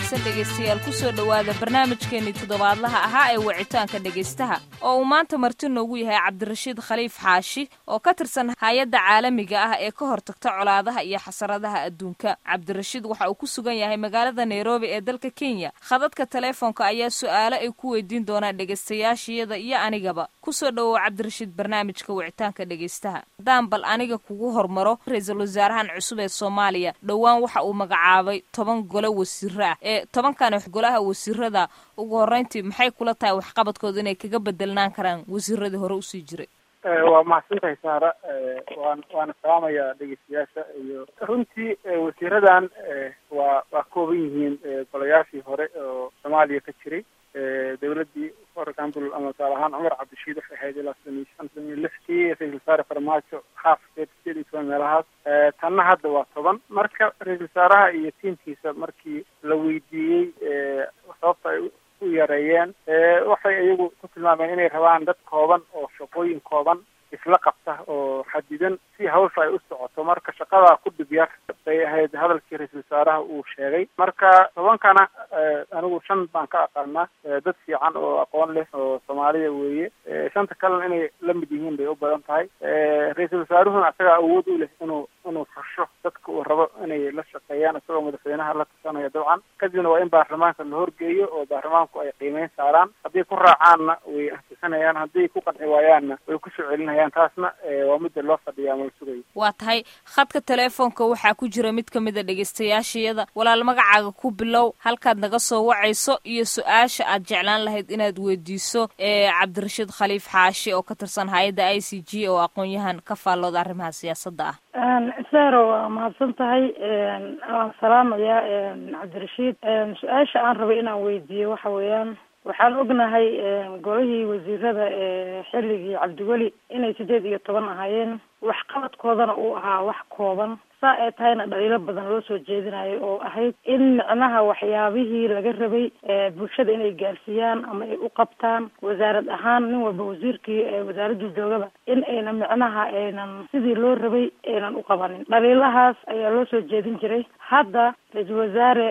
wanaagsan dhegaystayaal kusoo dhowaada barnaamijkeenii toddobaadlaha ahaa ee wicitaanka dhegaystaha oo uu maanta marti noogu yahay cabdirashiid khaliif xaashi oo ka tirsan hay-adda caalamiga ah ee ka hortagta colaadaha iyo xasaradaha adduunka cabdirashiid waxa uu ku sugan yahay magaalada nairobi ee dalka kenya khadadka teleefoonka ayaa su-aalo ay ku weydiin doonaan dhegaystayaashiyada iyo anigaba kusoo dhowow cabdirashiid barnaamijka wicitaanka dhegaystaha haddaan bal aniga kugu hormaro ra-iisul wasaarahan cusub ee soomaaliya dhowaan waxa uu magacaabay toban golo wasiiro ah ee tobankan golaha wasiirada ugu horreyntii maxay kula tahay waxqabadkooda inay kaga bedelnaan karaan wasiiradii hore usii jiray waa mahadsantahay saara waan waana salaamayaa dhegeystayaasha iyo runtii wasiiradan waa waa kooban yihiin golayaashii hore oo soomaaliya ka jiray dawladdii for example ama tusaale ahaan cumar cabdishiid waxay ahayd ilaa soddon iyo shan soddon iyo lixkii ra-isul wasaare farmaajo haafkeed sideed iyo toban meelahaas tanna hadda waa toban marka ra-isul wasaaraha iyo tiimkiisa markii la weydiiyey sababta ay u yareeyeen waxay iyagu ku tilmaameen inay rabaan dad kooban oo shaqooyin kooban isla qabta oo xadidan si hawsha ay u socoto marka shaqadaa ku dhib yar bay ahayd hadalkii ra-isul wasaaraha uu sheegay marka tobankana anigu shan baan ka aqaanaa dad fiican oo aqoon leh oo soomaaliya weeye shanta kalena inay la mid yihiin bay u badan tahay ra-iisul wasaaruhuna isagaa awood u leh inuu inuu fusho dadka uu rabo inay la shaqeeyaan isagoo madaxweynaha la tasanayo dabcan kadibna waa in baarlamaanka la horgeeyo oo baarlamaanku ay qiimeyn saaraan hadday ku raacaanna way ansisanayaan hadday ku qanci waayaanna way kusoo celinayaan taasna waa midda loo fadhiya ama la sugayo waa tahay khadka teleefoonka waxaa ku jira mid ka mid a dhegaystayaashayada walaal magacaaga ku bilow halkaad naga soo wacayso iyo su-aasha aad jeclaan lahayd inaad weydiiso cabdirashiid khaliif xaashi oo ka tirsan hay-adda i c g oo aqoon-yahan ka faallooda arrimaha siyaasadda ah saro waa mahadsan tahay waan salaamayaa cabdirashiid su-aasha aan rabay inaan weydiiyo waxa weeyaan waxaan ognahay golihii wasiirada ee xilligii cabdiweli inay sideed iyo toban ahaayeen waxqabadkoodana uu ahaa wax kooban saa ay tahayna dhaliilo badan loo soo jeedinayo oo ahayd in micnaha waxyaabihii laga rabay bulshada inay gaarsiiyaan ama ay u qabtaan wasaarad ahaan nin walba wasiirkii wasaaraddu joogaba in ayna micnaha aynan sidii loo rabay aynan u qabanin dhaliilahaas ayaa loo soo jeedin jiray hadda ra-iisul wasaare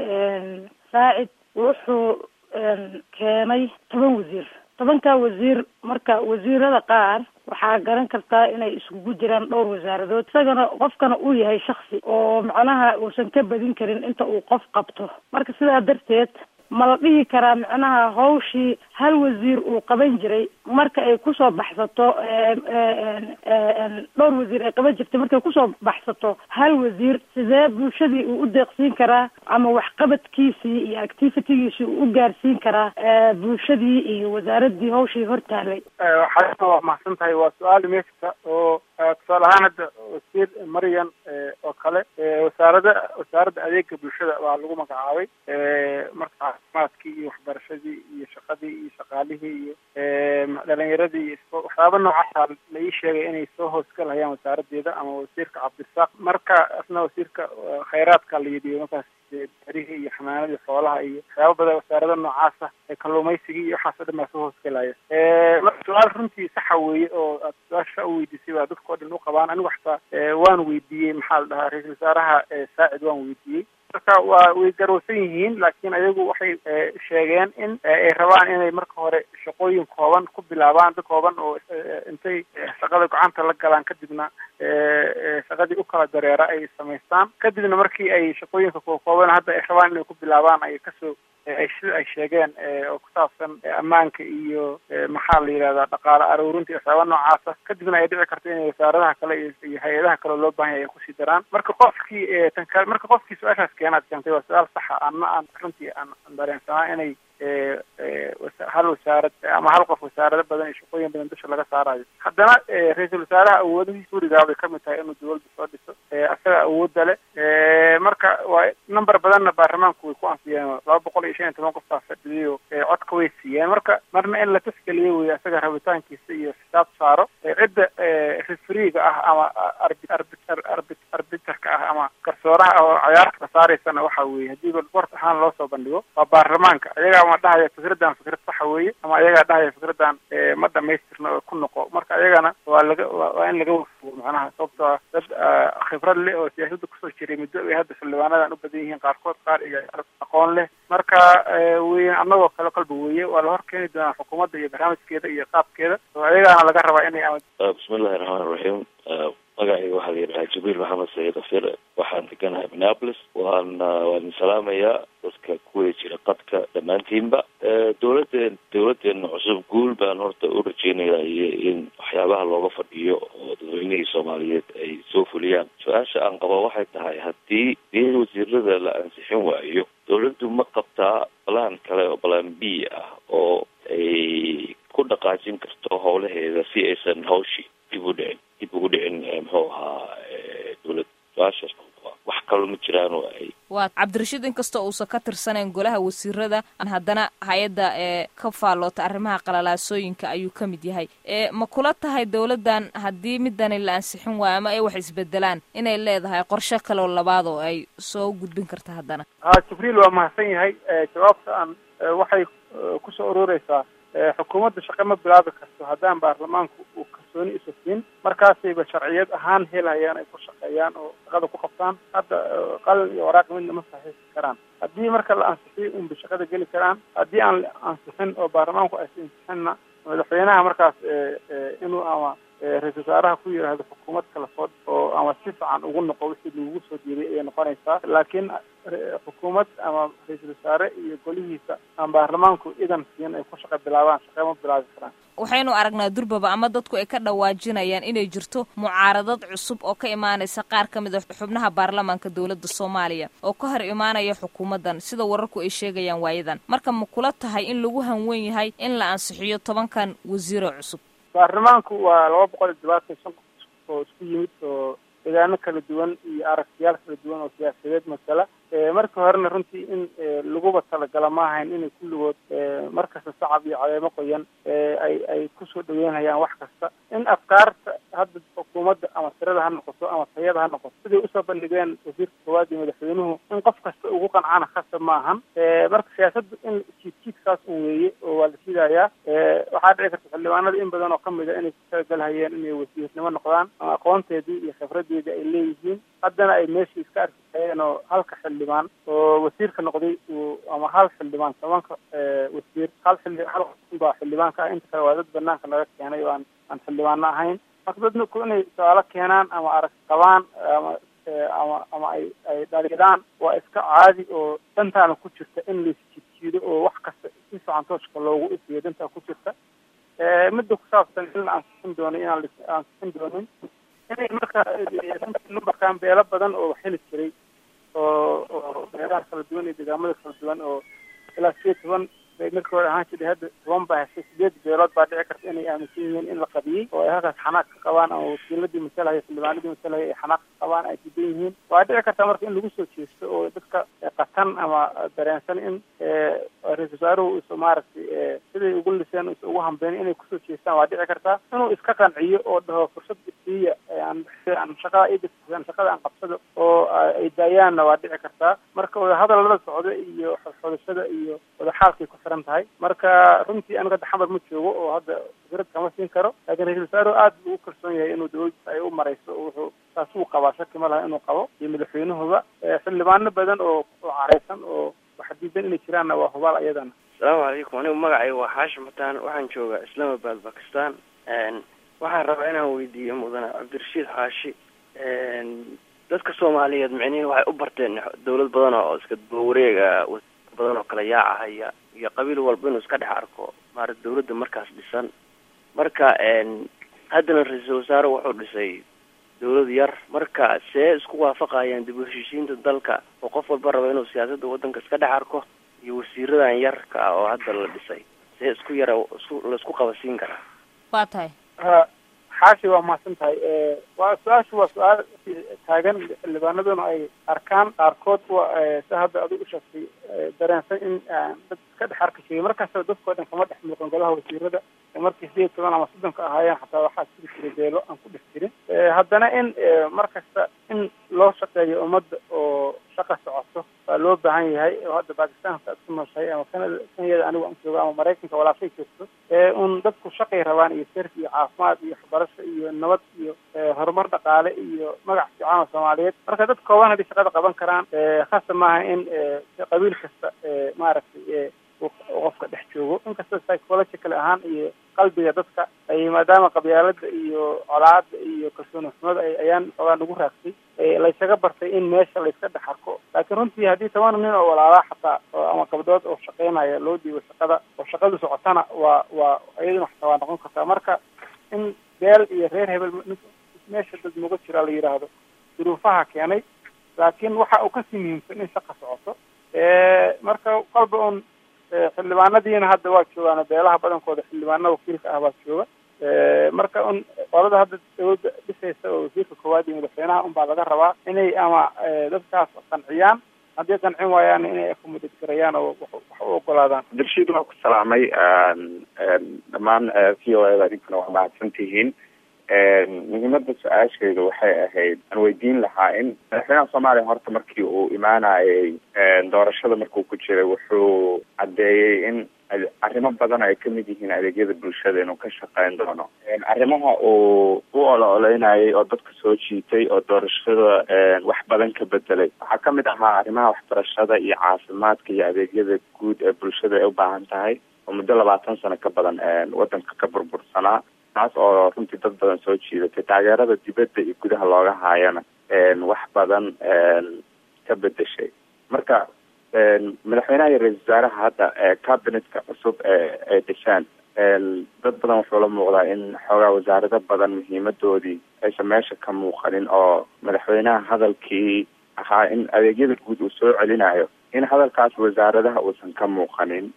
saacid wuxuu keenay toban wasiir tobankaa wasiir marka wasiirada qaar waxaa garan kartaa inay iskugu jiraan dhowr wasaaradood isagana qofkana uu yahay shaksi oo macnaha uusan ka badin karin inta uu qof qabto marka sidaa darteed ma la dhihi karaa macnaha hawshii hal wasiir uu qaban jiray marka ay kusoo baxsato dhowr wasiir ay qaban jirtay markay kusoo baxsato hal wasiir sidee bulshadii uu u deeqsiin karaa ama waxqabadkiisii iyo activitygiisii uu u gaarsiin karaa bulshadii iyo wasaaradii hawshii hortaalay waxaa waa mahadsan tahay waa su-aal meeshka oo tusaale ahaan hadda wasiir maryan oo kale wasaarada wasaaradda adeega bulshada waa lagu magacaabay marka caafimaadkii iyo waxbarashadii iyo shaqadii iyo shaqaalihii iyo dhalinyaradii iyo waxyaaba noocaasa la ii sheegay inay soo hoosgalhayaan wasaaradeeda ama wasiirka cabdirasaaq marka asna wasiirka khayraadka la yidhiyo markaas berihii iyo xanaanadii xoolaha iyo waxyaaba badan wasaarada noocaasa kalluumaysigii iyo waxaas o dhan baa soo hoosgalaya marka su-aal runtii saxa weeye oo aad su-aasha u weydiisay baa dadka o dhan u qabaan anigu xataa waan weydiiyey maxaa la dhahaa ra-iisul wasaaraha saacid waan weydiiyey marka waa way garowsan yihiin laakiin ayagu waxay sheegeen in ay rabaan inay marka hore shaqooyin kooban ku bilaabaan dad kooban oo intay shaqada gacanta la galaan kadibna shaqadii u kala dareera ay samaystaan kadibna markii ay shaqooyinka kooban hadda ay rabaan inay ku bilaabaan ay kasoo ay sida ay sheegeen oo ku saabsan ammaanka iyo maxaa la yidhahdaa dhaqaale aruurinta iyo waxyaaba noocaasa kadibna ay dhici karto inay wasaaradaha kale iyo hay-adaha kale loo baahan yahay ay kusii daraan marka qofkii tan kale marka qofkii su-aashaas keenaad keentay waa su-aal saxa anna aan runtii aan dareensanaa inay hal wasaarad ama hal qof wasaarado badan iyo shaqooyin badan dusha laga saarayo haddana ra-iisul wasaaraha awoodihiis gurigaa bay kamid tahay inuu dawladda soo dhiso isaga awoodda leh marka waa number badanna baarlamaanku way ku ansiyeen laba boqol iyo shan iyo toban qoftaa fadhiyayo codka way siiyeen marka marna in la tasgeliyo wey isaga rabitaankiisa iyo xisaab saaro cidda refriga ah ama arbiterka ah ama garsooraha ah oo cayaarta ka saaraysana waxa weeye haddii bort ahaan loo soo bandhigo waa baarlamaanka iyagaa ama dhahaya fikraddan fikrad saxa weeye ama ayagaa dhahaya fikraddan ma dhamaystirna oo ku noqo marka ayagana waa laga waa in laga wafugo macnaha sababtoo ah dad khibrad leh oo siyaasadda kusoo jiray muddo ay hadda xildhibaanadan u badan yihiin qaarkood qaar iyo aqoon leh marka wey annagoo kale kolba weeye waa la hor keeni doonaa xukuumadda iyo barnaamijkeeda iyo qaabkeeda oo ayagaana laga rabaa inay bismillahi raxmaan raxiim magacayga waxaa la yidhahaa jibriil maxamed sayid afir waxaan deganahay minneapolis waan waan salaamayaa dadka kuwada jira qadka dhammaantiinba dowladeen dowladeena cusub guul baan horta u rajeynayaa iyo in waxyaabaha looga fadhiyo oo dadweynihii soomaaliyeed ay soo fuliyaan su-aasha aan qabo waxay tahay haddii dii wasiirada la ansixin waayo dowladdu ma qabtaa balaan kale oo balaan b ah oo ay ku dhaqaajin karto howlaheeda si aysan hawshii dib u dhicin dib ugu dhicin muxuu ahaa dowlad su-aashaas wax kaloo ma jiraan oo ay waa cabdirashiid inkastoo uusan ka tirsanayn golaha wasiirada haddana hay-adda ee ka faalloota arrimaha qalalaasooyinka ayuu ka mid yahay ma kula tahay dowladdan haddii midani la ansixin waayo ama ay wax isbedelaan inay leedahay qorshe kaloo labaad oo ay soo gudbin karta haddana ha jibriil waa mahadsan yahay jawaabta aan waxay kusoo urureysaa xukuumadda shaqe ma bilaabi karto haddaan baarlamaanku uu kalsooni isu siin markaasayba sharciyad ahaan helayaan ay ku shaqeeyaan oo shaqada ku qabtaan hadda qalin iyo waraaq midna ma saxiixi karaan haddii marka la ansixiyo unba shaqada geli karaan haddii aan la ansixin oo baarlamaanku aysa ansixinna madaxweynaha markaas inuu ama ra-isul wasaaraha ku yidhaahdo xukuumad kala soo oo ama si fiican ugu noqo wixii lagugu soo diiday ayay noqonaysaa laakiin xukuumad ama ra-iisul wasaare iyo golihiisa aan baarlamaanku idan siin ay ku shaqa bilaabaan shaqe ma bilaabi karaan waxaynu aragnaa durbaba ama dadku ay ka dhawaajinayaan inay jirto mucaaradad cusub oo ka imaanaysa qaar ka mid a xubnaha baarlamaanka dowladda soomaaliya oo ka hor imaanaya xukuumaddan sida wararku ay sheegayaan waayadan marka ma kula tahay in lagu hanwen yahay in la ansixiyo tobankan wasiiro cusub baarlamaanku waa laba boqol iyo todobaatan shan oo isku yimid oo deegaano kala duwan iyo aragtiyaal kala duwan oo siyaasadeed masala markii horena runtii in laguba talagala ma ahayn inay kulligood markasta sacab iyo caleemo qoyan ay ay kusoo dhaweynayaan wax kasta in afkaarta hadda xukuumadda ama tirada ha noqoto ama tayada ha noqoto siday usoo bandhigeen wasiirka koowaad iyo madaxweynuhu in qof kasta ugu qancana khasab ma ahan marka siyaasadda in jiidjiidkaas un weeye oo waa la sidayaa waxaa dhici karta xildhibaanada in badan oo kamid a inay ku talagalhayeen inay wasiirnimo noqdaan ama aqoonteedii iyo khibradeedii ay leeyihiin haddana ay meeshii iska arkayeen oo halka xildhibaan oo wasiirka noqday ama hal xildhibaan tobanka wasiir hal xilli hal baa xildhibaanka ah inta kale waa dad banaanka laga keenay oo aan aan xildhibaano ahayn marka dadku inay su-aalo keenaan ama arag qabaan ama ama ama ay ay dhaliidaan waa iska caadi oo dantaana ku jirta in laisjiidjiido oo wax kasta si fiican tooshka loogu ifiyo dantaa ku jirta midda ku saabsan in la ansixin doono inaan la ansixin doonin inay marka numberkan beelo badan oo xili jiray oo oo beelaha kala duwan iyo deegaamada kala duwan oo ilaa sideed toban bay markii hore ahaan jiray hadda toban baa heshay sideed beelood baa dhici karta inay aaminsan yihiin in la qabiyey oo ay halkaas xanaaq ka qabaan ama wakiiladii masalahaya xildhibaanadii masalahaya ay xanaaq ka qabaan ay diidan yihiin waa dhici karta marka in lagu soo jeesto oo dadka qatan ama dareensan in ra-isul wasaaruhu is maaragtay siday ugu liseen is ugu hambeyn inay kusoo jeestaan waa dhici kartaa inuu iska qanciyo oo dhaho fursad isiiya aan aan shaqada idaan shaqada aan qabsado oo ay daayaanna waa dhici kartaa marka wadahadallada socda iyo xodxodashada iyo wadaxaalkay ku xiran tahay marka runtii aniga hadda xamar ma joogo oo hadda fikrad kama siin karo laakiin ra-isul wasaaruhu aad buu u kalsoon yahay inuu dawladdiisa ay u marayso oo wuxuu taas uu qabaa shaki ma laha inuu qabo iyo madaxweynuhuba xildhibaano badan oo oo careysan oo waxa diidan inay jiraanna waa hubaal ayadana asalaamu calaykum anigu magacayga waa xaashim xataan waxaan joogaa islamabad bakistan waxaan rabaa inaan weydiiyo mudane cabdirashiid xaashi dadka soomaaliyeed micnihi waxay u barteen dawlad badan oo iska dabawareega badan oo kala yaacahaya iyo qabiil walba inuu iska dhex arko maarata dawladda markaas dhisan marka haddana ra-iisul wasaare wuxuu dhisay dawlad yar marka see isku waafaqayaan dib u heshiisiinta dalka oo qof walba raba inuu siyaasadda waddanka iska dhex arko iyo wasiiradan yarka ah oo hadda la dhisay see isku yara isku laisku qabasiin karaa waa tahay xaashi waa mahadsan tahay waa su-aashu waa su-aal taagan xildhibaanaduna ay arkaan qaarkood waa si hadda adigu u sheegtay dareensan in dad iska dhex arki jiray markasta dadkao dhan kama dhex muuqan golaha wasiirada markii sideed toban ama soddonka ahaayeen xataa waxaa jiri jiray beelo aan ku dhex jirin haddana in mar kasta in loo shaqeeyo ummadda oo shaqa socoto waa loo baahan yahay oo hadda bakistanka aad ku nooshahay ama canada kenya kenya anigu aan joogo ama maraykanka walaashay joogto un dadku shaqay rabaan iyo serf iyo caafimaad iyo waxbarasho iyo nabad iyo horumar dhaqaale iyo magac fiican oo soomaaliyeed marka dad kooban haddii shaqada qaban karaan khasa maaha in qabiil kasta maaragtay qofka dhex joogo inkasta psychological ahaan iyo qalbiga dadka ay maadaama qabyaalada iyo colaada iyo kalsooni xumada ayaan xoogaa nagu raagsay laysaga bartay in meesha layska dhex arko laakiin runtii haddii toban nin oo walaalaa xataa ama gabdhood oo shaqeynaya loo dhiibo shaqada oo shaqadu socotana waa waa iyaduna xataa waa noqon kartaa marka in beel iyo reer hebel meesha dad muga jira la yidhaahdo duruufaha keenay laakiin waxa uu kasii muhiimsan in shaqa socoto marka qalba un xildhibaanadiina hadda waa joogaan beelaha badankooda xildhibaanada wakiilka ah baa jooga marka un qolada hadda dawladda dhisaysa oo wasiirka koowaad iyo madaxweynaha un baa laga rabaa inay ama dadkaas qanciyaan haddii qancin waayaan inay akumudad garayaan oo wax u ogolaadaan abdirashiid waa ku salaamay dhammaan v o eda idinkuna waa mahadsan tihiin muhiimada su-aashayda waxay ahayd aan weydiin lahaa in madaxweynaha soomaaliya horta markii uu imaanayay doorashada markuu ku jiray wuxuu caddeeyey in arrimo badan ay kamid yihiin adeegyada bulshada inuu ka shaqeyn doono arrimaha uu u olo-oleynayay oo dadka soo jiitay oo doorashada wax badan ka bedelay waxaa kamid ahaa arrimaha waxbarashada iyo caafimaadka iyo adeegyada guud ee bulshada ay ubaahan tahay oo muddo labaatan sano ka badan wadanka ka burbursanaa taas oo runtii dad badan soo jiidatay taageerada dibadda iyo gudaha looga haayana wax badan ka bedeshay marka madaxweynaha iyo ra-isul wasaaraha hadda cabinetka cusub ay dhishaan dad badan wuxuu la muuqdaa in xoogaa wasaarado badan muhiimadoodii aysan meesha ka muuqanin oo madaxweynaha hadalkii ahaa in adeegyada guud uu soo celinayo in hadalkaas wasaaradaha uusan ka muuqanin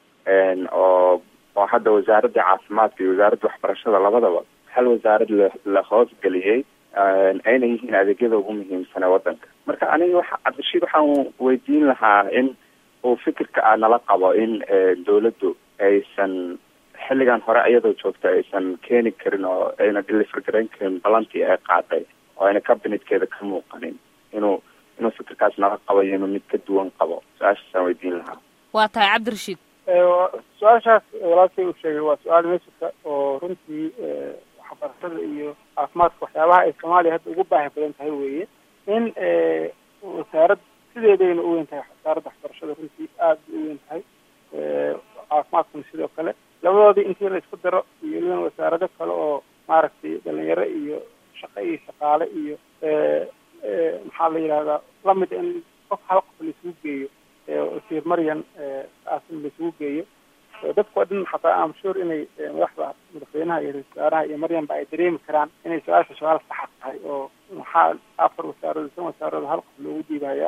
oo oo hadda wasaaradda caafimaadka iyo wasaaradda waxbarashada labadaba hal wasaarad la la hoosgeliyey ayna yihiin adeegyada ugu muhiimsan ee wadanka marka aniga waxa cabdishiid waxaan weydiin lahaa in uu fikirka a nala qabo in dawladdu aysan xilligan hore iyadoo joogta aysan keeni karin oo ayna deliver garayn karin balantii ay qaaday oo ayna cabinetkeeda ka muuqanin inuu inuu fikirkaas nala qabo iyo inuu mid ka duwan qabo su-aashaasaan weydiin lahaa waa tahay cabdirashiid su-aashaas walaalkay uu sheegay waa su-aal meesika oo runtii waxbarashada iyo caafimaadka waxyaabaha ay soomaaliya hadda ugu baahi badan tahay weeye in wasaarad sideedayna u weyn tahay wasaaradda waxbarashada runtii aada bay u weyn tahay caafimaadkuna sidoo kale labadoodii intii la isku daro iyo weliba wasaarado kale oo maaragtay dhalinyaro iyo shaqo iyo shaqaale iyo maxaa la yidhahdaa lamid in qof hal qof laisugu geeyo wasiir maryan aasin laisugu geeyo dadku waa dhan xataa am sure inay madaxda madaxweynaha iyo ra-isul wasaaraha iyo maryanba ay dareemi karaan inay su-aasha su-aal saxa tahay oo maxaa afar wasaaradood shan wasaaradood hal qof loogu dhiibaya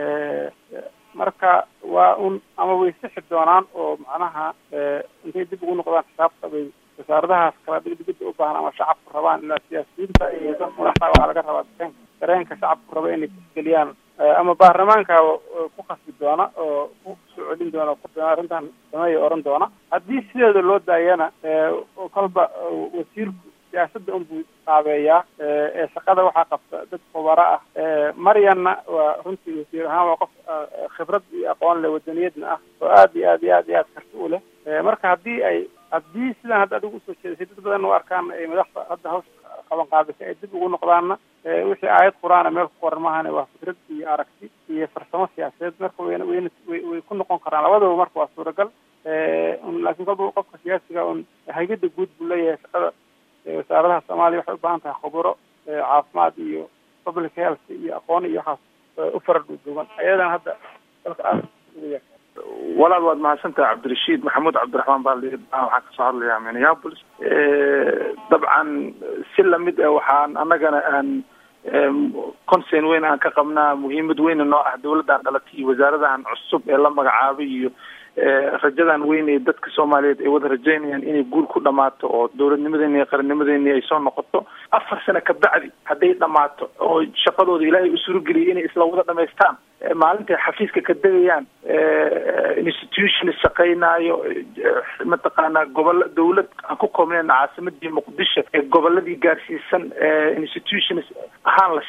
marka waa un ama way sixi doonaan oo macnaha intay dib ugu noqdaan xisaabta bay wasaaradahaas kala digdigida u baahan ama shacabku rabaan ilaa siyaasiyiinta iyo dad madaxda waxaa laga rabaa dareen dareenka shacabku raba inay isgeliyaan ama baarlamaanka ku khasbi doona oo ku soo celin doona arrintan sameeya oran doona haddii sideeda loo daayana kolba wasiirku siyaasadda unbuu qaabeeyaa ee shaqada waxaa qabta dad khubaro ah maryanna waa runtii wasiir ahaan waa qof khibrad iyo aqoon leh wadaniyadna ah oo aad iyo aad iyo aad iyo aad karti u leh marka haddii ay haddii sidaan hadda adigu usoo jeedasay dad badan u arkaan ay madaxda hadda hawsha qaban qaadasay ay dib ugu noqdaanna wixii aayad qur-aana meel ku qoran maahane waa fikrad iyo aragti iyo farsamo siyaasadeed marka wayna wayna way way ku noqon karaan labadaba marka waa suuragal laakiin kolba qofka siyaasiga un hay-adda guud buu leeyahay shaqada wasaaradaha soomaaliya waxay u baahan tahay khuburo caafimaad iyo public health iyo aqoon iyo waxaas u fara dhuuduuban ayadan hadda dalka aad ugu yar walaal waad mahadsantahay cabdirashiid maxamuud cabdiraxmaan baa layidhi waxaan kasoo hadlayaa minneapolis dabcan si lamid ah waxaan annagana aan concern weyn aan ka qabnaa muhiimad weyna noo ah dawladdan dhalatay iyo wasaaradahan cusub ee la magacaabay iyo rajadan weyn ee dadka soomaaliyeed ay wada rajaynayaan inay guul ku dhamaato oo dowladnimadeeni iyo qarannimadeeni ay soo noqoto afar sano kabacdi hadday dhamaato oo shaqadooda ilaahay u surogeliyay inay isla wada dhamaystaan maalintay xafiiska ka degayaan institution shaqaynaayo mataqaanaa gobol dawlad aan ku koobnayn caasimadii muqdisho ee goboladii gaarsiisan institutions ahaan la shaqaynaya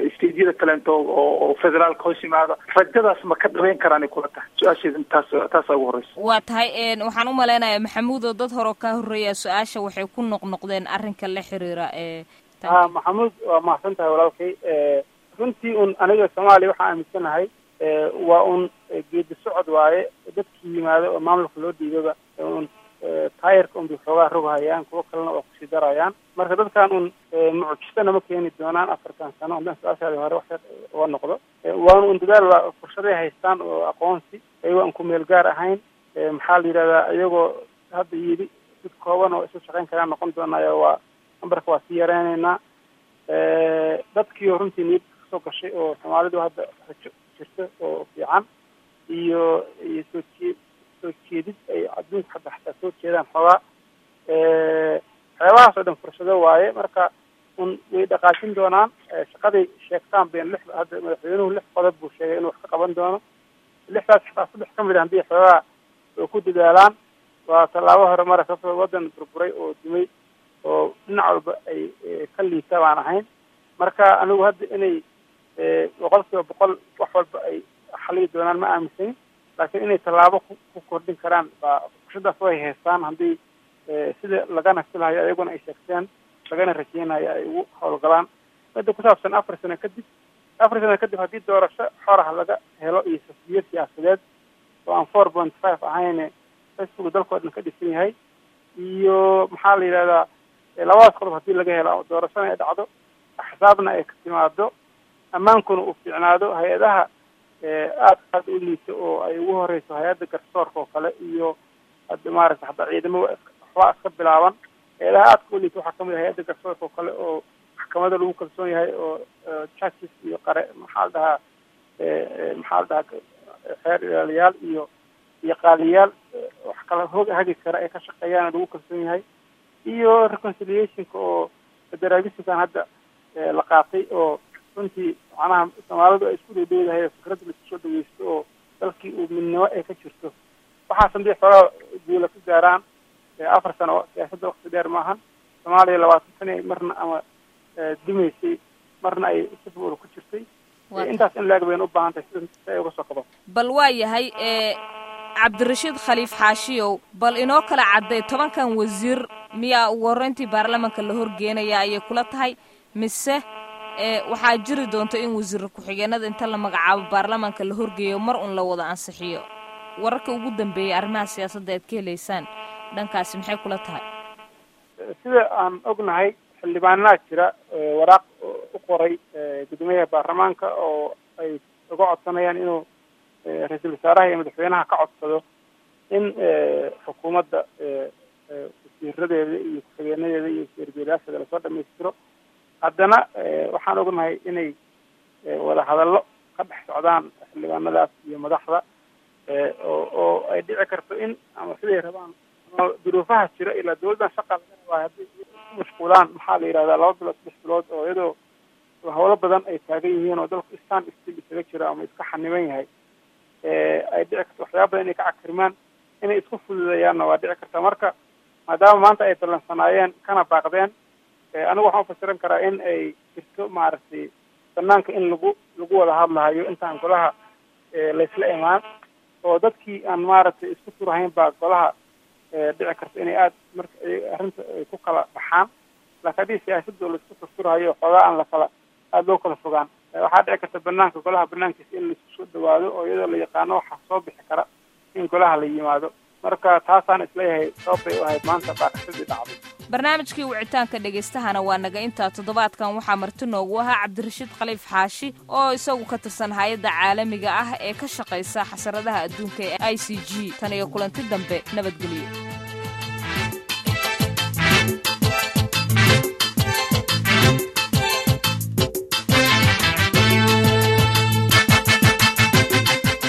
stejyada kaleento oo federaalka hoos yimaada rajadaas ma ka dhabeyn karaan kula tahay su-aasheeda taas taasaa ugu horeysa waa tahay waxaan u malaynayaa maxamuud oo dad hore ka horreeya su-aasha waxay ku noqnoqdeen arrinka la xiriira ee ha maxamuud waa mahadsan tahay walaalkay runtii un aniga soomaaliya waxaan aaminsanahay waa un geedi socod waaye dadkii yimaado oo maamulka loo dhiibaba un taayirka un bay xoogaa roghayaan kuwo kalena waa kusii darayaan marka dadkan un mucjisana ma keeni doonaan afartan sano haddaan su-aashaadi hore wax uga noqdo waana un dadaal waa fursaday haystaan oo aqoonsi ayago aan ku meel gaar ahayn maxaa la yidhahdaa iyagoo hadda yidhi dad kooban oo isu shaqayn karaan noqon doonaayo waa nambarka waa sii yareyneynaa dadkii runtii niyad kasoo gashay oo soomaalidu hadda rajo jirta oo fiican iyo iyo soo jee soo jeedid ay adduunka hadda xataa soo jeedaan xoogaa waxyaabahaas oo dhan fursado waaye marka un way dhaqaajin doonaan shaqaday sheegtaan ben lix hadda madaxweynuhu lix qodob buu sheegay inuu wax ka qaban doono lixdaas xataa saddex ka mid a haddii xoogaa oo ku dadaalaan waa tallaabo hore mara sababtoo waddan burburay oo dumay oo dhinac walba ay ka liita baan ahayn marka anigu hadda inay boqol kiiba boqol wax walba ay xaliyi doonaan ma aaminsanin laakiin inay tallaabo ku kordhin karaan baa fursadaas way haystaan haddii sida lagana filahayo ayaguna ay sheegteen lagana rajeynayo ay ugu howlgalaan midda ku saabsan afar sano kadib afar sano kadib haddii doorasho xoraha laga helo iyo sasiyo siyaasadeed oo aan four point five ahayne facebook dalkoo dhan ka dhisan yahay iyo maxaa la yidhahdaa labadaas qodob haddii laga helo doorashona ay dhacdo axsaabna ay ka timaado ammaankuna uu fiicnaado hay-adaha aad aad u liito oo ay ugu horeyso hay-adda garsoorka oo kale iyo hadda maaragta hataa ciidamo waxbaa iska bilaaban hay-adaha aadka u liito waxaa kamid ah hay-adda garsoorka oo kale oo maxkamada lagu kalsoon yahay oo judges iyo qare maxaa la dhahaa maxaa la dhahaa xeer ilaaliyaal iyo iyo qaaliyaal wax kala hoog hagi kara ay ka shaqeeyaan lagu kalsoon yahay iyo reconciliationka oo federalismkan hadda la qaatay oo runtii macnaha soomaalidu ay isku dhowdhowdahay fikradda laisku soo dhaweysto oo dalkii uu midnimo ay ka jirto waxaas hadii xoogaa guula ka gaaraan afar sano siyaasadda wakti dheer maahan soomaaliya labaatan sani marna ama dumaysay marna ay sifuula ku jirtay intaas in laag bayna u baahan tahay sida si ay uga soo kabato bal waa yahay cabdirashiid khaliif xaashiyow bal inoo kala cadday tobankan wasiir miyaa ugu horreyntii baarlamanka la horgeenaya ayay kula tahay mise waxaa jiri doonta in wasiir ku-xigeenada inta la magacaabo baarlamanka la horgeeyo mar un la wada ansixiyo wararka ugu dambeeyay arrimaha siyaasadda aad ka helaysaan dhankaasi maxay kula tahay sida aan ognahay xildhibaanaa jira waraaq u qoray guddoomiyaha baarlamaanka oo ay uga codsanayaan inuu ra-iisul wasaaraha iyo madaxweynaha ka codsado in xukuumadda wasiiradeeda iyo ku-xigeenadeeda iyo wasiirbeelaasheeda lasoo dhamaystiro haddana waxaan ognahay inay wada hadallo ka dhex socdaan xildhibaanadaas iyo madaxda oo oo ay dhici karto in ama siday rabaan ama duruufaha jira ilaa dawladdan shaqa laga rabaa haddii ku mashquulaan maxaa la yidhahdaa laba bilood saddex bilood oo iyadoo hawlo badan ay taagan yihiin oo dalku stand still isaga jiro ama iska xaniban yahay ay dhici karto waxyaaba badan inay ka cakirmaan inay isku fududeeyaanna waa dhici karta marka maadaama maanta ay ballansanaayeen kana baaqdeen anigu waxaan ufasiran karaa in ay jirto maaragtay banaanka in lagu lagu wada hadlahayo intaan golaha laysla imaan oo dadkii aan maaragtay isku turahayn baa golaha dhici karto inay aada marka arrinta ay ku kala baxaan laakiin haddii siyaasadda laisku turturahayo xoogaa aan lakala aada loo kala fogaan waxaa dhici karta banaanka golaha banaankiisa in laisku soo dhawaado oo iyadoo la yaqaano waxaa soo bixi kara in golaha la yimaado marka taasaan isleeyahay sababbay u ahayd maanta baaqashadii dhacday barnaamijkii wicitaanka dhegaystahana waa naga intaa toddobaadkan waxaa marti noogu ahaa cabdirashiid khaliif xaashi oo isagu ka tirsan hay-adda caalamiga ah ee ka shaqaysa xasaradaha adduunka ee i c g tan iyo kulanti dambe nabadgelyo